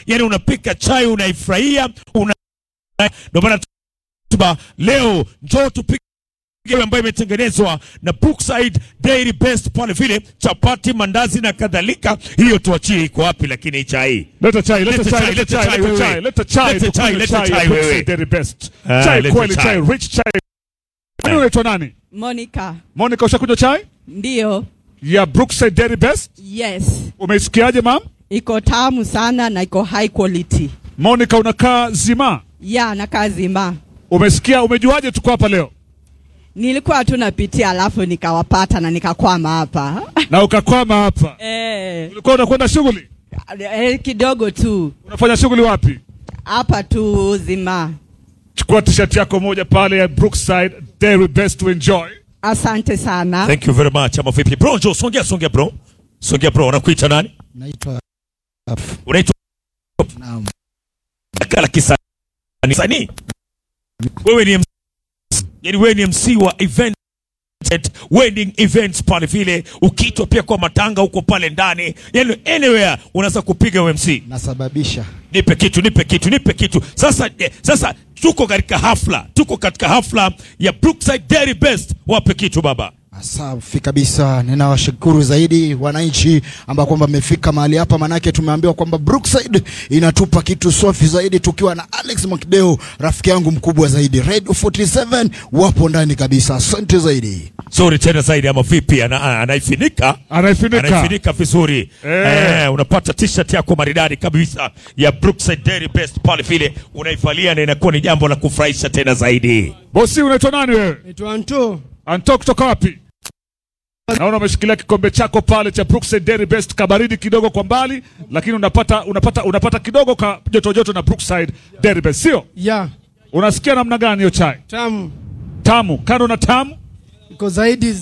yani unapika chai unaifurahia una ndio maana tuba leo njoo tupike ile ambayo imetengenezwa na Brookside Dairy Best pale vile chapati, mandazi na kadhalika. Hiyo tuachie iko wapi, lakini chai Leta chai, leta Leta chai, chai, leta leta chai, chai, leta chai, wewe. leta chai, Leta chai, tukunywe leta chai chai, ya Brookside wewe. Dairy Best. Ah, Chai leta kweli, chai. chai rich chai. Nani unaitwa nani? Monica. Monica, ushakunywa chai Ndiyo. ya Brookside Dairy Best? Yes. Umeisikiaje mam? Iko tamu sana na iko high quality. Monica, unakaa zima, Ya na kazi ma. umesikia? Umejuaje tuko hapa leo Nilikuwa tu napitia alafu nikawapata na nikakwama hapa. na ukakwama hapa? eh, Ulikuwa unakwenda shughuli? eh, kidogo tu. Unafanya shughuli wapi? Hapa tu zima. Chukua t-shirt yako moja pale ya Brookside Dairy Best to enjoy. Asante sana. Thank you very much. Ama vipi bro, njoo songea, songea bro, songea bro. Unakuita nani? Naitwa Unaitwa naam. kala kisanii. Wewe ni MC, yani wewe ni MC wa event wedding events pale vile, ukiitwa pia kwa matanga huko pale ndani, yani anywhere unaweza kupiga UMC. Nasababisha Nipe kitu, nipe kitu, nipe kitu. Sasa eh, sasa tuko katika hafla, tuko katika hafla ya Brookside Dairy Best. Wape kitu baba. safi kabisa. Ninawashukuru zaidi wananchi ambao kwamba mmefika mahali hapa, manake tumeambiwa kwamba Brookside inatupa kitu safi zaidi, tukiwa na Alex Mwakideo, rafiki yangu mkubwa zaidi. Radio 47 wapo ndani kabisa. Asante zaidi. Sorry tena zaidi ama vipi? Ana, ana, anaifinika Anaifinika. anaifinika vizuri Eh. eh, unapata t-shirt yako maridadi kabisa ya Brookside Dairy Best pale vile unaivalia na inakuwa ni jambo la kufurahisha tena zaidi. Bosi, unaitwa nani wewe? Naitwa Anto. Anto kutoka wapi? Naona umeshikilia kikombe chako pale cha Brookside Dairy Best, kabaridi kidogo kwa mbali, lakini unapata unapata unapata kidogo ka joto joto na Brookside Dairy Best, sio? Ya, Unasikia namna gani hiyo chai? tamu. Tamu, kando na tamu, Iko zaidi.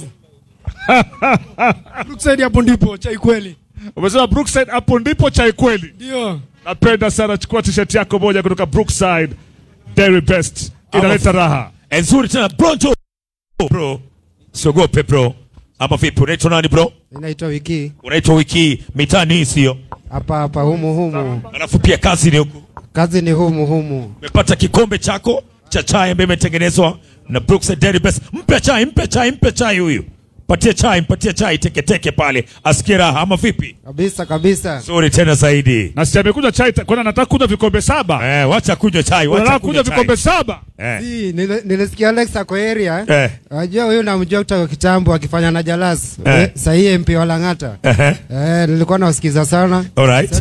Brookside hapo ndipo chai kweli. umesema Brookside, hapo ndipo chai kweli. Ndio. Napenda sana, chukua t-shirt yako moja kutoka Brookside Dairy Best, inaleta raha. Eh, Nzuri tena bro, njoo. bro, siogope bro. Ama vipi? Unaitwa nani bro? Inaitwa wiki Unaitwa wiki mitani hii sio? hapa hapa humu humu, Alafu pia kazi ni huku. kazi ni humu humu. Umepata kikombe chako cha chai ambayo imetengenezwa na Brookside Dairy Best. Mpe chai, mpe chai, mpe chai huyu. Patie chai, mpatie chai teke teke pale. Asikie raha ama vipi? Kabisa kabisa. Nzuri tena zaidi. Na si amekunywa chai, ta- kwani anataka kunywa vikombe saba? Eh, wacha kunywa chai, wacha Unataka kunywa kunywa vikombe chai. saba? Eh. Si, nile- nilisikia Alex ako area. Eh. Wajua huyu namjua kutoka kitambo akifanya na Jalas. Eh. Eh. Sahii MP wa Lang'ata. Eh. Eh, nilikuwa nawasikiza sana. All right.